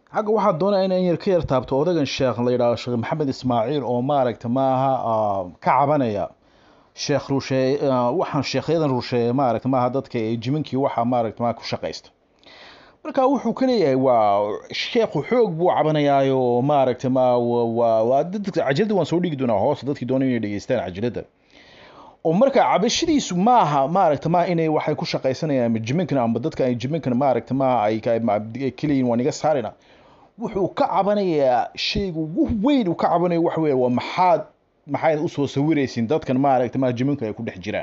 xagga waxaa doonaya inaan yar ka yar taabto odagan sheekh la yidhaahdo sheekh maxamed ismaaciil oo maaragta maaha ka cabanaya sheekh rusheeye waxaan sheekhyadan rusheeye maaragta maaha dadka ee jiminkii waxaa maaragta maaha ku shaqaysta marka wuxuu ka leeyahay waa sheekhu xoog buu cabanayaayo maaragta ma waa cajalada waan soo dhigi doonaa hoosta dadkii doona inay dhegeystaan cajalada oo marka cabashadiisu maaha maaragta ma inay waxay ku shaqaysanayaan jiminkan amba dadka ay jiminkan maaragta ma ay keliyiin waan iga saarina wuxuu ka cabanayaa shayga ugu weyn uu ka cabanayo waxa weeye waa maxaad maxayd usoo sawiraysiin dadkan maaragta ma jiminka ay ku dhex jiraan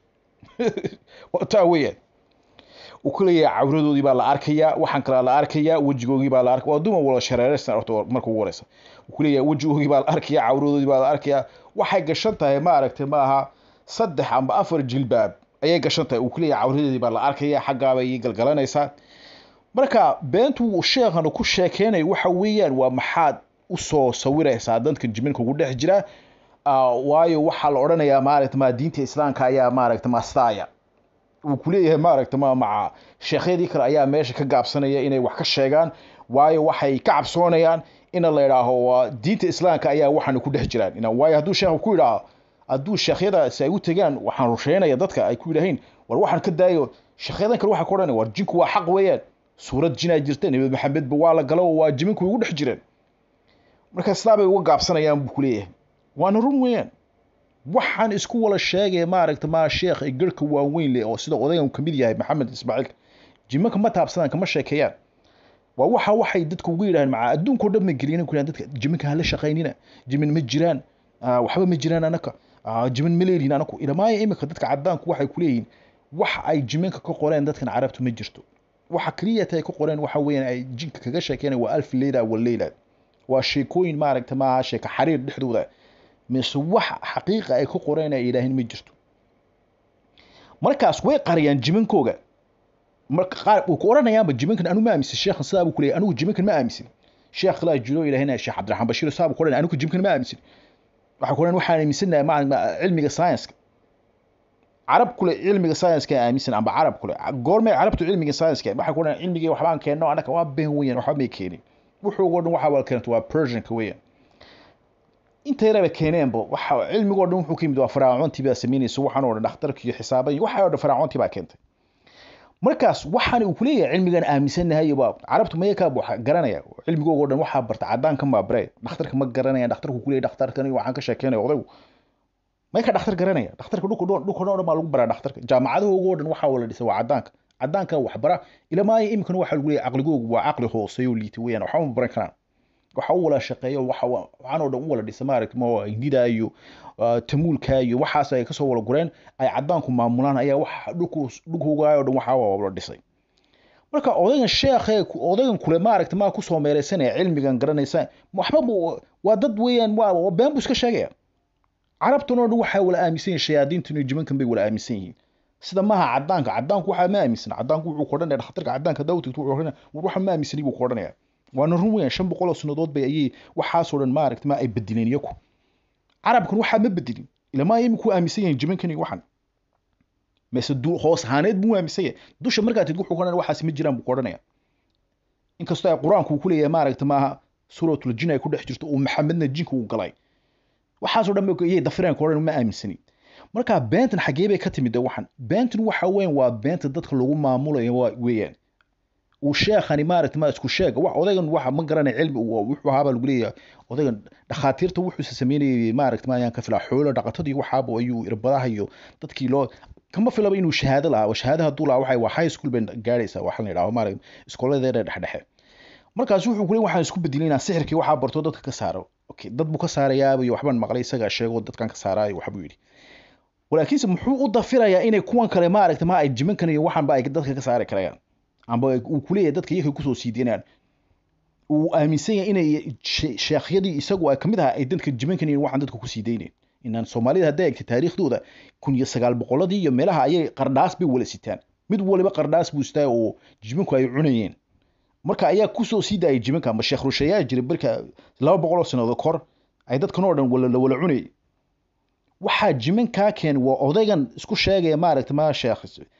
waa taa weeyaan uu ku leeyahay cawradoodii baa la arkayaa waxaan kalaa la arkayaa wejigoogii baa la arkaya waa dumar wala shareeraysan horta marka ugu horeysa uu ku leeyahay wejigoogii baa la arkayaa cawradoodii baa la arkayaa waxay gashan tahay maaragtay maaha saddex amba afar jilbaab ayay gashan tahay uu ku leeyahay cawradeedii baa la arkayaa xaggaabay ii galgalanaysaa marka beentu sheekhan ku sheekeynayo waxa weeyaan waa maxaad usoo sawiraysaa dadka jiminka ugu dhex jira waayo waxaa la odhanayaa maaragta ma diinta islaamka ayaa maaragta mastaaya uu ku leeyahay maaragta ma maca sheekhyadii kale ayaa meesha ka gaabsanaya inay wax ka sheegaan waayo waxay ka cabsoonayaan ina la idhaaho waa diinta islaamka ayaa waxaana ku dhex jiraan waayo hadduu sheekhu ku yidhaaho hadduu sheekhyadaasi ay u tegaan waxaan rusheynaya dadka ay ku yidhaahiin war waxaan ka daayo sheekhyadan kale waxa ku odhanaya war jinku waa xaq weeyaan suurad jinaa jirta nebi maxamedba waa la galo waa jiminku ugu dhex jireen marka sidaa bay uga gaabsanayaan buu ku leeyahay waana run weeyaan waxaan isku wala sheegaya maaragta ma sheekh ay garhka waaweyn leh oo sida odagan ka mid yahay maxamed ismaaciil jimanka ma taabsadaan kama sheekeeyaan waa waxa waxay dadka ugu yidhahaan maca adduunkao dhan ma gelin ku dadka jiminka hala shaqaynina jimin ma jiraan waxba ma jiraan anaka jimin ma leelihin anaku ilamaaya imika dadka cadaanku waxay ku leeyihiin wax ay jiminka ka qoreen dadkan carabtu ma jirto waxa keliyata ay ka qoreen waxa weeyaan ay jinka kaga sheekeenay waa alf leyla wa leyla waa sheekooyin maaragta maaha sheeka xariir dhexdooda mise wax xaqiiqa ay ka qoreen ay yidhaahin ma jirto markaas way qariyaan jimankooga marka qaar uu ku odhanayaanba jimankan anu ma aaminsan sheekhan sidaa buu ku leeyahay anigu jimankan ma aaminsan sheekh kalaa jiro ilaahina sheekh cabdiraxmaan bashiir saa buu ku odhanaya anigu jimankan ma aaminsan waxa ku odhan waxaan aaminsanahay ma cilmiga science carab kule cilmiga science aaminsan amba carab kule goormay carabtu cilmiga science waxa ku odhan cilmigii waxbaan keenno anaka waa been weeyaan waxba may keenin wuxuu uga dhan waxa wala keento waa persianka weeyaan inta yaraba keeneenba waxa cilmigoo dhan wuxuu ka yimid waa faraacoontii baa samaynaysa waxaan oo dhan dhakhtarki iyo xisaaban waxa oo dhan faraacoontii baa keentay markaas waxaan uu kuleeyahay cilmigan aaminsanahay baa carabtu maya kaa buuxa garanaya cilmigooga oo dhan waxaa barta caddaanka maa bare dhakhtarka ma garanayaan dhakhtarku kuleeyahay dhakhtarkan waxaan ka sheekeynaya odaygu may ka dhakhtar garanaya dhakhtarka dhulka dhulka dhan baa lagu baraa dhakhtarka jaamacadahooga oo dhan waxaa wala dhisay waa caddaanka caddaanka wax bara ilamaaya iminkana waxaa lagu leeyahay caqligoogu waa caqli hooseeyo liita weeyaan waxba ma baran karaan waxa u wala shaqeeyo waxa waxaan oo dhan u wala dhisa maaragta ma hindida iyo tamuulka iyo waxaas ay kasoo wala gureen ay caddaanku maamulaan ayaa wax dhulku dhulkooga oo dhan waxaa wala dhisay marka odaygan sheekhe odaygan kule maaragta maa kusoo meereysanaya cilmigan garanaysa waxba waa dad weeyaan waa been buu iska sheegaya carabtan oo dhan waxay wala aaminsan yihin shayaadiintan iyo jimankan bay wala aaminsan yihiin sida maaha caddaanka caddaanku waxaa ma aaminsan caddaanku wuxuu ku odhanaya dhakhtarka caddaanka dawtigtu wuxuu odhanaya war waxa ma aaminsani buu ku odhanaya waana run weeyaan shan boqol oo sannadood bay ayay waxaasoo dhan maaragta ma ay bedeleen iyaku carabkan waxaa ma bedelin ilamaa iminku aaminsan yahin jimankan iyo waxan mise hoos ahaaneed buu aaminsan yahay dusha markaa tid wuxuu odhanaya waxaasi ma jiraan buu ku odhanaya inkastoo ay qur-aanku uu ku leeyahay maaragta maaha suuratul jin ay ku dhex jirto uu maxamedna jinka uu galay waxaasoo dhan iyay dafireen ku odhan ma aaminsanin marka beentan xaggee bay ka timid de waxan beentan waxa weyn waa beenta dadka lagu maamulayo weeyaan uu sheekhani maaragta ma isku sheega wax odaygan waxa ma garanay cilmi wuxuu ahaabaa lagu leeyahay odaygan dhakhaatiirta wuxuuse sameynayay maaragta maayaan ka filaa xoolo dhaqatadii waxaaba ayuu irbadaha iyo dadkii loo kama filaba inuu shahaado lahaa shahaado hadduu lahaa waxay waa high school bay gaadhaysaa waxa la yidhaho maaragta iskooladeeda dhexdhexe markaas wuxuu kuleey waxaan isku bedelay inaan sixirkii waxaa barto dadka ka saaro okay dad buu ka saarayaaba iyo waxbaan maqlay isagaa sheego dadkan ka saaraayo waxbuu yidhi walaakiinse muxuu u dafirayaa inay kuwan kale maaragta ma ay jimankan iyo waxanba ay dadka ka saari karayaan amba uu kuleeyahay dadka iyakay kusoo siideynayaan uu aaminsan yahay inay sheekhyadii isagu ay kamid aha ay dadka jimankan iyo waxaan dadka ku siideyneen inaan soomaalida hadday egtay taariikhdooda kun iyo sagaal boqoladii iyo meelaha ayay qardhaas bay wala sitaan mid waliba qardhaas buu sitaa oo jimanku ay cunayeen marka ayaa kusoo sii daayay jimanka ama sheekh rusheeyaa jiray barka laba boqol oo sannadood kor ay dadkan oo dhan wala wala cunayay waxaa jimankaa keen waa odaygan isku sheegaya maaragta ma sheekh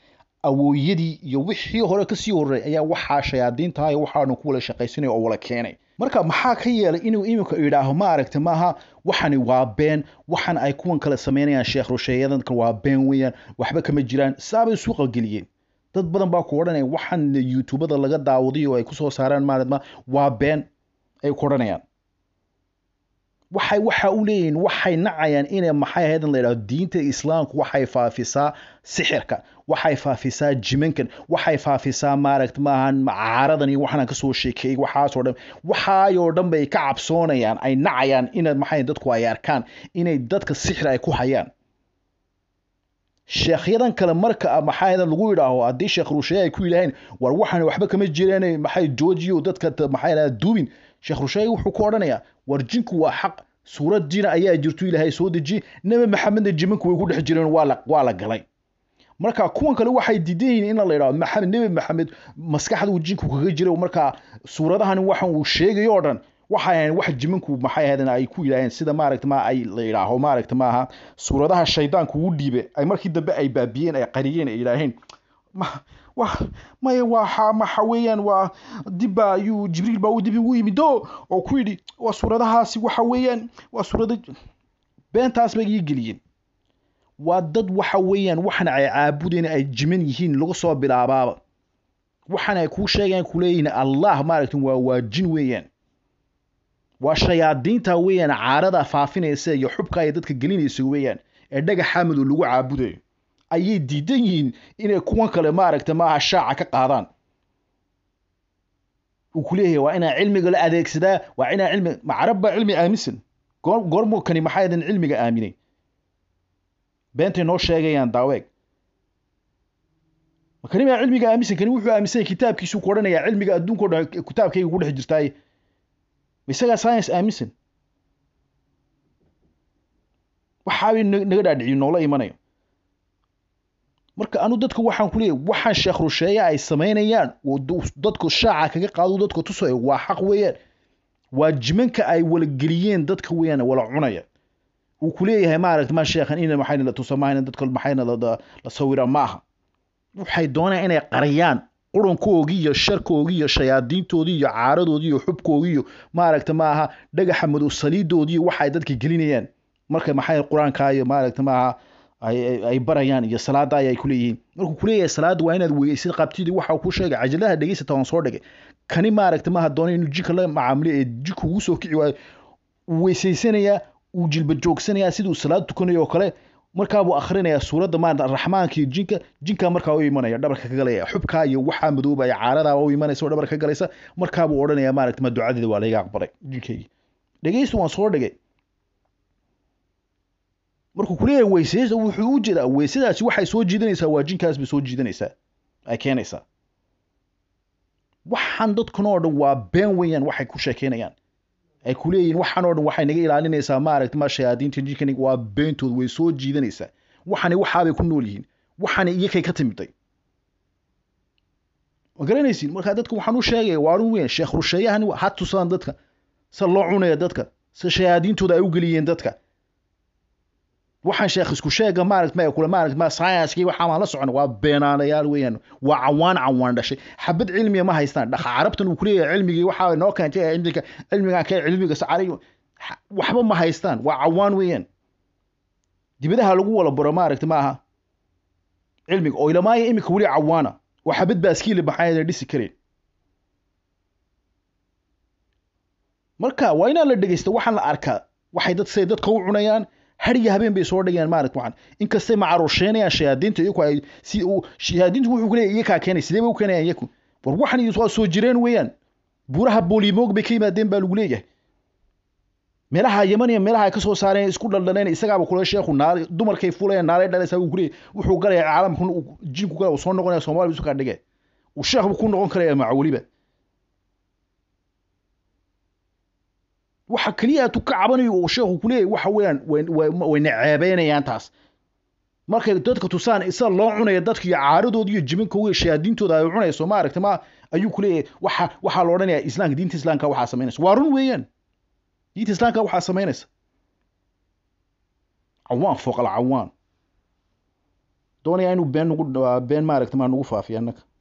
awooyadii iyo wixii hore kasii horreey ayaa waxaa shayaadiinta iyo waxaanu ku wala shaqaysanaya oo wala keenay marka maxaa ka yeelay inuu iminka idhaaho maaragta maaha waxani waa been waxan ay kuwan kale samaynayaan sheekh rusheeyadanka waa been weeyaan waxba kama jiraan saabay suuqa geliyeen dad badan baa ku odhanaya waxan youtubada laga daawaday oo ay kusoo saaraan maaratma waa been ay ku odhanayaan waxay waxa u leeyihiin waxay nacayaan inay maxay ahayd in la yidhahdo diinta islaamku waxay faafisaa sixirka waxay faafisaa jimankan waxay faafisaa maaragta maahan caaradan iyo waxaan kasoo sheekeeyey waxaasoo dhan waxaayoo dhan bay ka cabsoonayaan ay nacayaan ina maxay dadku ay arkaan inay dadka sixir ay ku hayaan sheekhyadan kale marka maxaa ahayd lagu yidhaaho haddii sheekh rusheeye ay ku yidhaaheen war waxaan waxba kama jireen maxay joojiyo dadka maxay ahayd duubin sheekh rusheeye wuxuu ku odhanayaa war jinku waa xaq suurad jina ayaa jirto ilaahay soo dejiye nebi maxamedna jimanku way ku dhex jireen waa la waa la galay marka kuwan kale waxay diidan yihiin in la yidhahdo maxamed nebi maxamed maskaxda uu jinku kaga jira marka suuradahan waxan uu sheegayo oo dhan waxay ahayn wax jimanku maxay ahaydeen ay ku yidhaaheen sida maaragta ma ay la yidhaaho maaragta maaha suuradaha shaydaanku uu dhiibe ay markii dambe ay baabiyeen ay qariyeen ay yidhaaheen wa maya waa maxa weeyaan waa dibba ayuu jibriil baa dib ugu yimid o oo ku yidhi waa suuradahaasi waxa weeyaan waa suurada beentaas bay ii geliyeen waa dad waxa weeyaan waxan ay caabudeen ay jiman yihiin laga soo bilaabaaba waxan ay kuu sheegayaan kuleeyihiin allah maaragta waa waa jin weeyaan waa shayaadiinta weeyaan caarada faafinaysa iyo xubka ay dadka gelinaysa weeyaan ee dhagaxa madow lagu caabudayo ayay diidan yihiin inay kuwan kale maaragta maaha shaaca ka qaadaan uu ku leeyahay waa inaa cilmiga la adeegsadaa waa inaa cilmi macarab baa cilmi aaminsan goor goormuu kani maxay adan cilmiga aaminay beentay noo sheegayaan daaweeg kani baa cilmiga aaminsan kani wuxuu aaminsan kitaabkiisuu ku odhanayaa cilmiga adduunka o dhan kitaabkayga ku dhex jirtaaye isagaa science aaminsan waxaabay naga dhaadhiciyo noola imanayo marka anu dadka waxaan ku leeyahy waxaan sheekh rusheeye ay samaynayaan oo dadku shaaca kaga qaado dadka tusayo waa xaq weeyaan waa jimanka ay wala geliyeen dadka weeyaan wala cunaya uu ku leeyahay maaragta ma sheekhan ina maxayna la tusa maahayna dadka maxayna la sawira maaha waxay doonayaan inay qariyaan qurankoogii iyo sharkoogii iyo shayaadiintoodii iyo caaradoodii iyo xubkoogii iyo maaragta maaha dhagaxa madow saliidoodii iyo waxa ay dadka gelinayaan marka maxay qur-aanka iyo maaragta maaha ay barayaan iyo salaada ay ku leeyihiin markuu kuleeyahay salaada waa inaad weyeysid qabtidii waxa ku sheegay cajalaha dhegeysata waan soo dhigay kani maaragta maaha doona inuu jinka la macaamilo ee jinku ugu soo kici waayo uu weysaysanayaa uu jilba joogsanayaa siduu salaad tukanayo oo kale markaa buu akhrinayaa suuradda maarata raxmaanka iyo jinka jinkaa markaa u imanaya dhabarka ka galaya xubkaa iyo waxaa madoobaya caaradaa u imanaysa oo dhabarka ka galaysa markaa buu odhanayaa maaragta ma ducadeeda waa layga aqbalay jinkaygii dhegeysta waan soo dhigay markuu kuleeyahay weysaysa wuxuu u jeedaa weysadaasi waxay soo jiidanaysaa waa jinkaas bay soo jiidanaysaa ay keenaysaa waxaan dadkan oo dhan waa been weeyaan waxay ku sheekeynayaan ay ku leeyihiin waxaan oo dhan waxay naga ilaalinaysaa maaragta ma shayaadiinta jinkan waa beentood way soo jiidanaysaa waxani waxaabay ku nool yihiin waxani iyakay ka timiday ma garanaysiin markaa dadka waxaan u sheegaya waa arun weyn sheekh rusheeyahan ha tusaan dadka se loo cunaya dadka se shayaadiintooda ay u geliyeen dadka waxaan sheekh isku sheega maaragt ma kule maaragt ma science waxa maan la socon waa beenaanayaal weeyaan waa cawaan cawaan dhashay xabad cilmiya ma haystaan dhaqa carabtan uu kuleeyahay cilmigii waxa noo keentay cilmiga cilmigan kee cilmiga sacari waxba ma haystaan waa cawaan weeyaan dibadaha lagu wala baro maaragta ma aha cilmiga oo ilamaayo iminka weli cawaana oo xabad baaskiile maxaa dhisi kareen marka waa inaan la dhegeysta waxaan la arkaa waxay dad say dadka u cunayaan hariga habeen bay soo dhigayaan maaragt waxaan inkastay macaruusheenayaan shayaadiinta iyaku ay si uu shayaadiintu wuxuu ku leeyahay iyakaa keenay sidee bay u keenayaan iyaku war waxan waa soo jireen weeyaan buuraha boolimoog bay ka yimaadeen baa lagu leeyahay meelaha yaman iyo meelaha ay ka soo saareen isku dhaldhaleen isagaaba kule sheekhu naal dumarkay fulayaan naalay dhalaysaa uu kuleeyahay wuxuu galaya caalamka jinku gala uu soo noqonaya soomaali isu kaa dhige uu sheekh buu ku noqon karaya maca weliba waxa keliya aad ka cabanayo uu sheekhu ku leeyahay waxa weeyaan wayna ceebeynayaan taas markay dadka tusaan isa loo cunaya dadka iyo caaradoodi iyo jimankooga shayaadiintooda ay cunayso ma aragta ma ayuu ku leeyahay waxa waxaa la odhanayaa islaamka diinta islaamka waxaa samaynaysa waa run weeyaan diinta islaamka waxaa samaynaysa cawaan fooq al cawaan doonaya inuu been nagu been maaragta maa nagu faafiyo annaga